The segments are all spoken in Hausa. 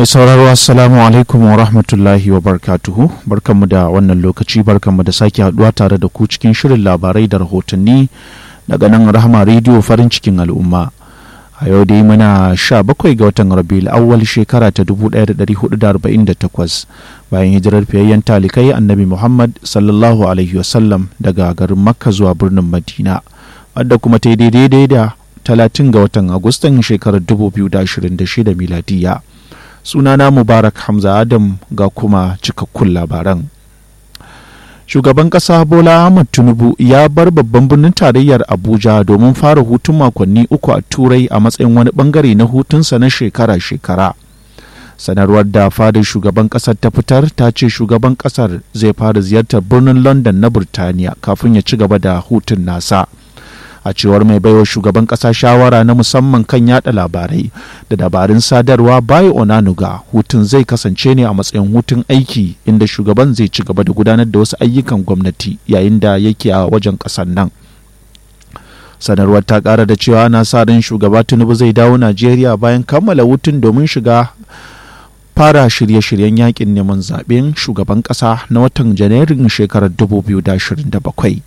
mai sauraro assalamu alaikum wa rahmatullahi wa barkatuhu barkanmu da wannan lokaci barkanmu da sake haduwa tare da ku cikin shirin labarai da rahotanni daga nan rahama rediyo farin cikin al'umma a yau dai muna sha bakwai ga watan rabiul awwal shekara ta 1448 bayan hijirar fiyayyen talikai annabi muhammad sallallahu alaihi wasallam daga garin makka zuwa birnin madina wadda kuma ta yi daidai da 30 ga watan agustan shekarar 2026 miladiya sunana mubarak hamza adam ga kuma cikakkun labaran shugaban kasa bola ahmad tinubu ya bar babban birnin tarayyar abuja domin fara hutun makonni uku a turai a matsayin wani bangare na hutunsa na shekara-shekara sanarwar da fadar shugaban kasar ta fitar ta ce shugaban kasar zai fara ziyartar birnin london na burtaniya kafin ya ci gaba da hutun nasa a cewar mai baiwa shugaban kasa shawara na musamman kan yada labarai da dabarun sadarwa bayo onanuga hutun zai kasance ne a matsayin hutun aiki inda shugaban zai ci gaba da gudanar da wasu ayyukan gwamnati yayin da yake a wajen kasar nan sanarwar ta kara da cewa na sa ran shugaba tinubu zai dawo najeriya bayan kammala hutun domin shiga fara shirye-shiryen yakin neman zaben shugaban kasa na watan janairun shekarar 2027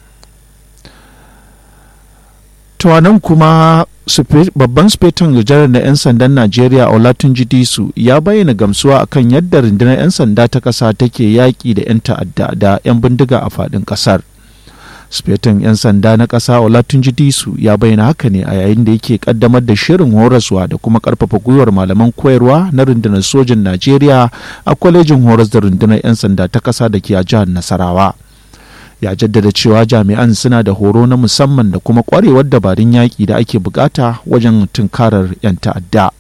nan kuma babban sufeton janar na 'yan sandan najeriya olatunji disu ya bayyana gamsuwa akan yadda rundunar 'yan sanda ta ƙasa take yaƙi da 'yan ta'adda da 'yan bindiga a faɗin ƙasar sufeton 'yan sanda na ƙasa olatunji disu ya bayyana haka ne a yayin da yake ƙaddamar da shirin horaswa da kuma ƙarfafa gwiwar malaman koyarwa na rundunar sojin najeriya a kwalejin horas da rundunar 'yan sanda ta ƙasa da ke a jihar nasarawa ya jaddada cewa jami'an suna da horo na musamman da kuma kwarewar dabarun yaƙi da ake bukata wajen tunkarar 'yan ta'adda.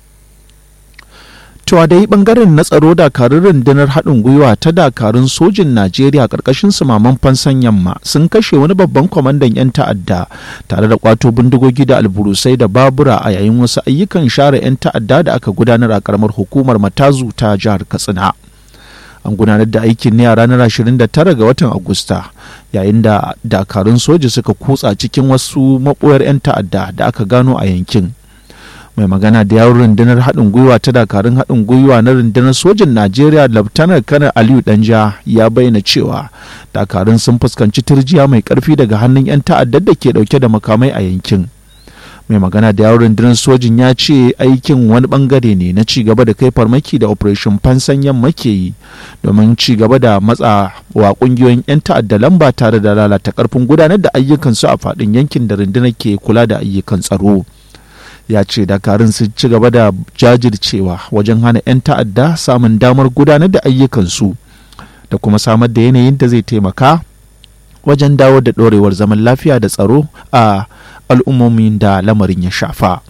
Tuwa dai bangaren na tsaro dakarun rundunar haɗin gwiwa ta dakarun sojin Najeriya ƙarƙashin sumaman fansan yamma sun kashe wani babban kwamandan 'yan ta'adda tare da kwato bindigogi da alburusai da babura a yayin wasu ayyukan share 'yan ta'adda da aka gudanar a ƙaramar hukumar Matazu ta jihar Katsina. an gudanar da aikin ne a ranar 29 ga watan agusta yayin da dakarun soja suka kutsa cikin wasu maɓoyar 'yan ta'adda da aka gano a yankin mai magana da yawon rundunar haɗin gwiwa ta dakarun haɗin gwiwa na rundunar sojin najeriya laftanar kanar aliyu danja ya bayyana cewa dakarun sun fuskanci turjiya mai ƙarfi daga hannun 'yan ta'addar da ke ɗauke da makamai a yankin mai magana da yawon rundunar sojin ya ce aikin wani bangare ne na ci gaba da kai farmaki da operation fansan yamma ke yi domin ci gaba da matsa wa kungiyoyin 'yan ta'adda lamba tare da lalata karfin gudanar da ayyukansu a faɗin yankin da rundunar ke kula da ayyukan tsaro ya ce dakarun sun ci gaba da jajircewa wajen hana 'yan ta'adda samun damar gudanar da ayyukansu da kuma samar da yanayin da zai taimaka wajen dawo da ɗorewar zaman lafiya da tsaro a al'ummomin da lamarin ya shafa.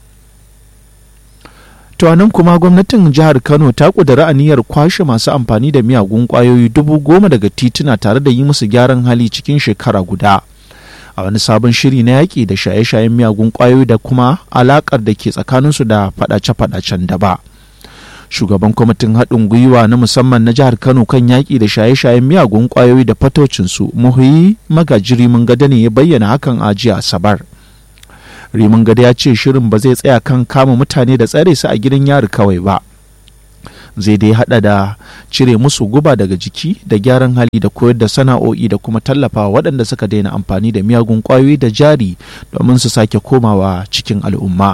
nan kuma gwamnatin jihar Kano ta ƙudiri aniyar kwashe masu amfani da miyagun ƙwayoyi dubu goma daga tituna tare da yi musu gyaran hali cikin shekara guda. A wani sabon shiri na yaƙi da shaye-shayen miyagun ƙwayoyi da kuma alaƙar da ke tsakaninsu da faɗace-faɗacen daba. shugaban kwamitin haɗin gwiwa na musamman na jihar kano kan yaƙi da shaye-shayen miyagun ƙwayoyi da fatocinsu muhuyi magajiri mun gada ne ya bayyana hakan a jiya asabar rimin gada ya ce shirin ba zai tsaya kan kama mutane da tsare su a gidan yari kawai ba zai dai hada da cire musu guba daga jiki da gyaran hali da koyar da sana'o'i da kuma tallafa waɗanda suka daina amfani da miyagun ƙwayoyi da jari domin su sake komawa cikin al'umma.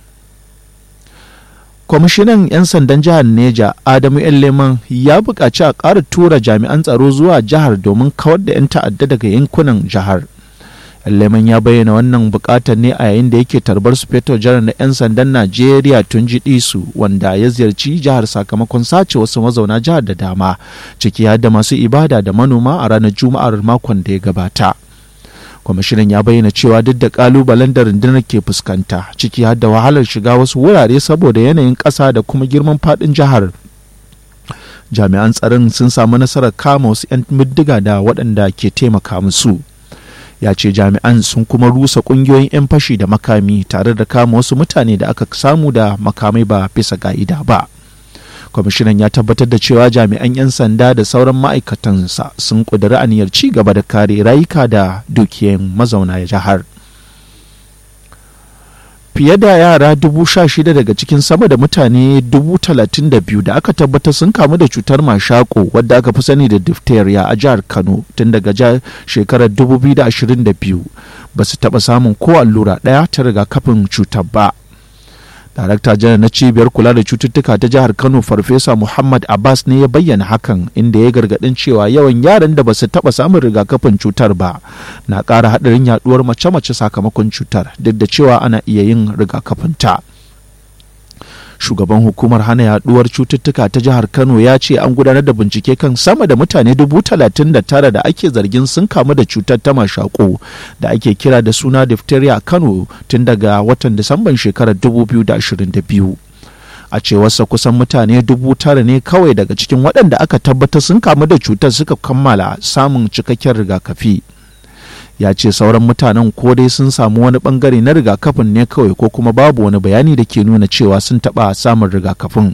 kwamishinan 'yan sandan jihar neja adamu yan leman ya buƙaci a ƙara tura jami'an tsaro zuwa jihar domin kawar da 'yan ta'adda daga yankunan jihar leman ya bayyana wannan buƙatar ne a yayin da yake tarbar su feto jihar na 'yan sandan najeriya tun ji su wanda ya ziyarci jihar sakamakon sace wasu mazauna jihar da dama ciki har da masu ibada da manoma a ranar juma'ar makon da ya gabata kwamishinan ya bayyana cewa duk da kalubalen da rundunar ke fuskanta ciki har da wahalar shiga wasu wurare saboda yanayin ƙasa da kuma girman faɗin jihar jami'an tsaron sun samu nasarar kama wasu 'yan middiga da waɗanda ke taimaka musu ya ce jami'an sun kuma rusa ƙungiyoyin 'yan fashi da makami tare da kama wasu mutane da aka samu da makamai ba bisa ga'ida ba kwamishinan ya tabbatar da cewa jami'an 'yan sanda da sauran ma'aikatansa sun ƙudiri aniyar ci gaba da kare rayuka da dukiyan mazauna jihar fiye da yara dubu sha shida daga cikin sama da mutane dubu talatin da biyu da aka tabbatar sun kamu da cutar mashako wadda aka fi sani da diphtheria a jihar kano tun daga shekarar 2022 ba su taɓa samun ko allura ɗaya ta rigakafin cutar ba darakta janar na cibiyar kula da cututtuka ta jihar kano farfesa muhammad abbas ne ya bayyana hakan inda ya gargadin cewa yawan yaran da ba su taba samun rigakafin cutar ba na ƙara haɗarin yaduwar mace-mace sakamakon cutar duk da cewa ana iya yin rigakafin ta shugaban hukumar hana yaduwar cututtuka ta jihar kano ya ce an gudanar da bincike kan sama da mutane dubu talatin da tara da ake zargin sun kamu da cutar ta mashako da ake kira da suna diphtheria a kano tun daga watan disamban shekarar 2022 a cewarsa kusan mutane dubu tara ne kawai daga cikin waɗanda aka tabbatar sun kamu da cutar suka kammala samun cikakken rigakafi ya ce sauran mutanen ko dai sun samu wani bangare na rigakafin ne kawai ko kuma babu wani bayani da ke nuna cewa sun taɓa samun rigakafin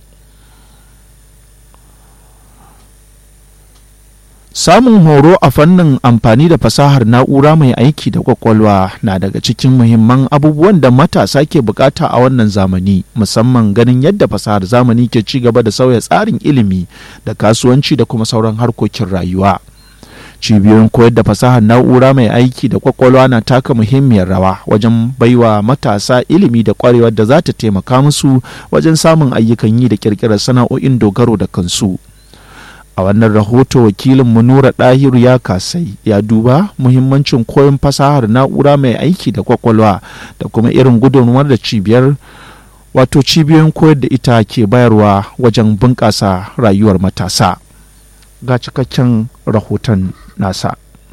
samun horo a fannin amfani da fasahar na'ura mai aiki da kwakwalwa na daga cikin muhimman abubuwan da matasa ke bukata a wannan zamani musamman ganin yadda fasahar zamani ke ci gaba da sauya tsarin ilimi da kasuwanci da kuma sauran harkokin rayuwa. cibiyoyin koyar da fasahar na'ura mai aiki da kwakwalwa na taka muhimmiyar rawa wajen baiwa matasa ilimi da kwarewar da za ta taimaka musu wajen samun ayyukan yi da kirkirar sana'o'in dogaro da kansu a wannan rahoto wakilin munura ɗahiru ya kasai ya duba muhimmancin koyon fasahar na'ura mai aiki da kwakwalwa da kuma irin gudunmuwar da cibiyar wato cibiyoyin koyar da ita ke bayarwa wajen bunƙasa rayuwar matasa ga cikakken rahoton nasa.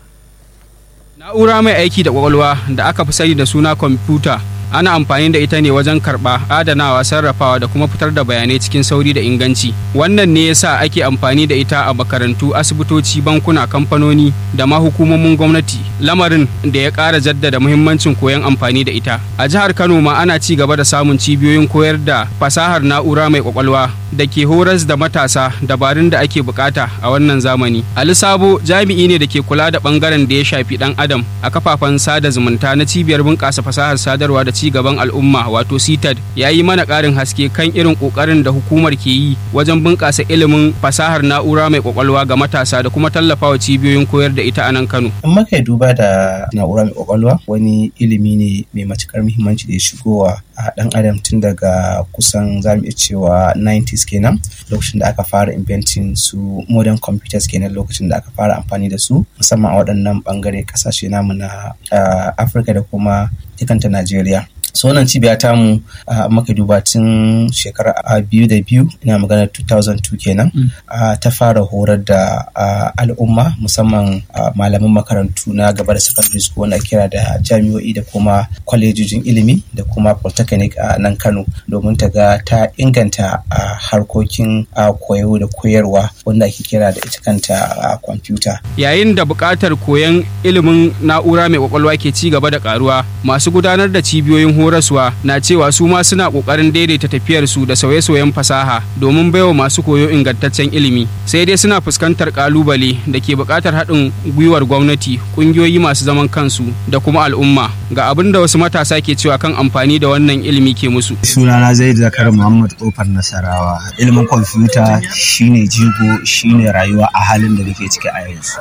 Na'ura mai aiki da kwakwalwa da aka fi sani da suna kwamfuta ana amfani da ita ne wajen karɓa adanawa sarrafawa da kuma fitar da bayanai cikin sauri da inganci wannan ne yasa ake amfani da ita a makarantu asibitoci bankuna kamfanoni da ma hukumomin gwamnati lamarin da ya ƙara jaddada muhimmancin koyon amfani da ita a jihar kano ma ana ci gaba da samun cibiyoyin koyar da fasahar na'ura mai kwakwalwa da ke horas da matasa dabarun da ake bukata a wannan zamani ali sabo jami'i ne da ke kula da bangaren da ya shafi dan adam a kafafen sada zumunta na cibiyar bunƙasa fasahar sadarwa da ci gaban al'umma wato CITAD ya yi mana ƙarin haske kan irin ƙoƙarin da hukumar ke yi wajen bunƙasa ilimin fasahar na'ura mai ƙwaƙwalwa ga matasa da kuma tallafawa cibiyoyin koyar da ita a nan Kano. In muka duba da na'ura mai ƙwaƙwalwa wani ilimi ne mai matuƙar muhimmanci da ya shigowa a ɗan adam tun daga kusan za mu iya cewa 90s kenan lokacin da aka fara inventing su modern computers kenan lokacin da aka fara amfani da su musamman a waɗannan ɓangare ƙasashe namu na afirka da kuma ikanta najeriya so wannan cibiya ta mu maka duba tun shekara biyu da biyu ina magana 2002 kenan ta fara horar da al'umma musamman malaman makarantu na gaba da secondary school wanda kira da jami'o'i da kuma kwalejojin ilimi da kuma polytechnic a nan kano domin ta ga ta inganta harkokin koyo da koyarwa wanda ake kira da ita kanta kwamfuta yayin da buƙatar koyon ilimin na'ura mai kwakwalwa ke ci gaba da karuwa masu gudanar da cibiyoyin horaswa na cewa su ma suna kokarin daidaita tafiyar su da sauye-sauyen fasaha domin baiwa masu koyo ingantaccen ilimi sai dai suna fuskantar kalubale da ke buƙatar haɗin gwiwar gwamnati ƙungiyoyi masu zaman kansu da kuma al'umma ga abin da wasu matasa ke cewa kan amfani da wannan ilimi ke musu sunana zai zakar muhammad kofar nasarawa ilimin kwamfuta shine jigo shine rayuwa a halin da muke ciki a yanzu